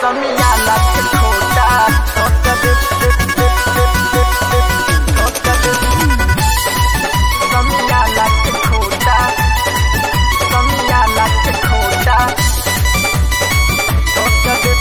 समियाना के खोटा ठोक दे ठोक दे समियाना के खोटा समियाना के खोटा ठोक दे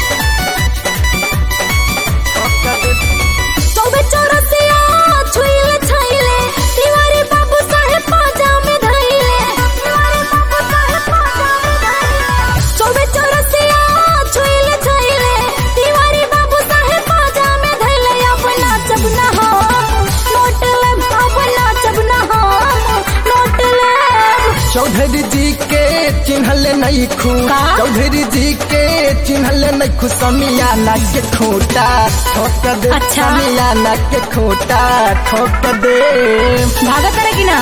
ठोक दे चौबे चौरसिया छुइले छाइले तिवारी बाबू साहेब पाजा में धइले तिवारी बाबू साहेब पाजा में धइले चौबे चौरसिया छुइले छाइले तिवारी बाबू साहेब पाजा में धइले अब नाचब ना हम नोट लेब अब नाचब ना हम नोट लेब चौधरी जी के चिन्हले नहीं खू का? चौधरी जी के चिन्हले नहीं खू समियाना के खोटा ठोक दे अच्छा। समियाना के खोटा ठोक दे भागत रहे कि ना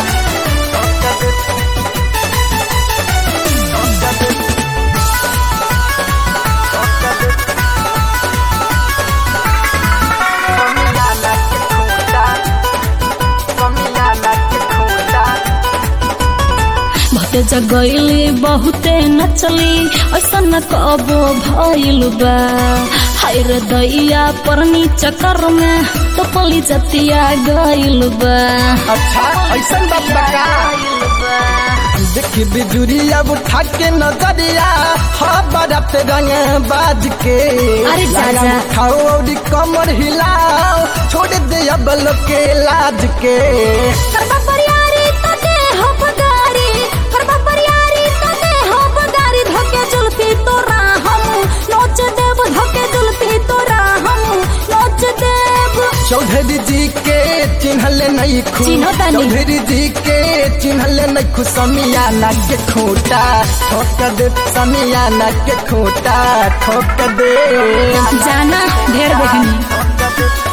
समियाना के खोटा समियाना के खोटा बहुते जगैली बहुते नचली ऐसा न कबो भइल बा हाय रे दैया परनी चक्कर में तो पली जतिया गइल बा अच्छा ऐसा बात बका देखी बिजुरिया उठा के नजरिया हाँ बरत रंग बाज के अरे लगा चाचा। उठाओ और कमर हिलाओ छोड़ दे अब लोग के लाज के करबा परियारी तो दे हो बगारी करबा परियारी तो दे हो बगारी धोके जुल्फी तोरा हम नोच देव धोके जुल्फी तोरा हम नोच देव चौधरी जी के चिन्हले नहीं खू चिन्हो तानी। चौधरी जी के चिन्हले नहीं खू समियाना के खोटा ठोक दे समियाना के खोटा ठोक दे जाना ढेर देखनी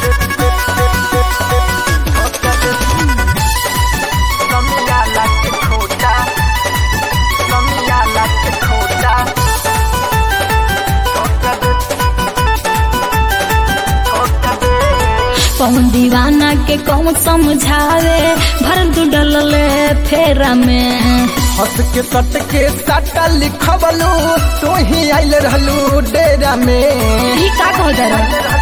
समियाना के खोटा समियाना के खोटा ठोक दे ठोक दे कौन दीवाना के कौन समझावे भर दू डलले फेरा में हंस के सट के साटा लिखबलू तू ही आइल रहलू डेरा में ई का कह दर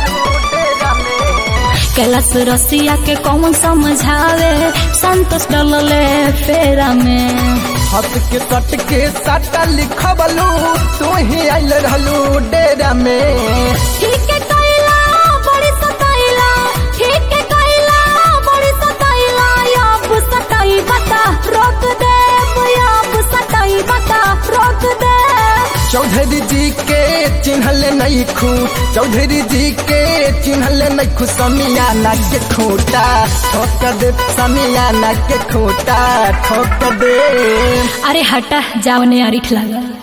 कैलाश रसिया के कौन समझावे संतोष डलले फेरा में हंस के सट के साटा लिखबलू तू ही आइल रहलू डेरा में ठीक है कैला बड़ी सताइला ठीक है कैला बड़ी सताइला अब सताई बता रोक दे अब सताई बता रोक दे चौधरी जी के चिन्हले नहीं खू चौधरी जी के चिन्हले नहीं खू समियाना के खोटा ठोक दे समियाना के खोटा ठोक दे अरे हटा जाओ ने अरिठ लगा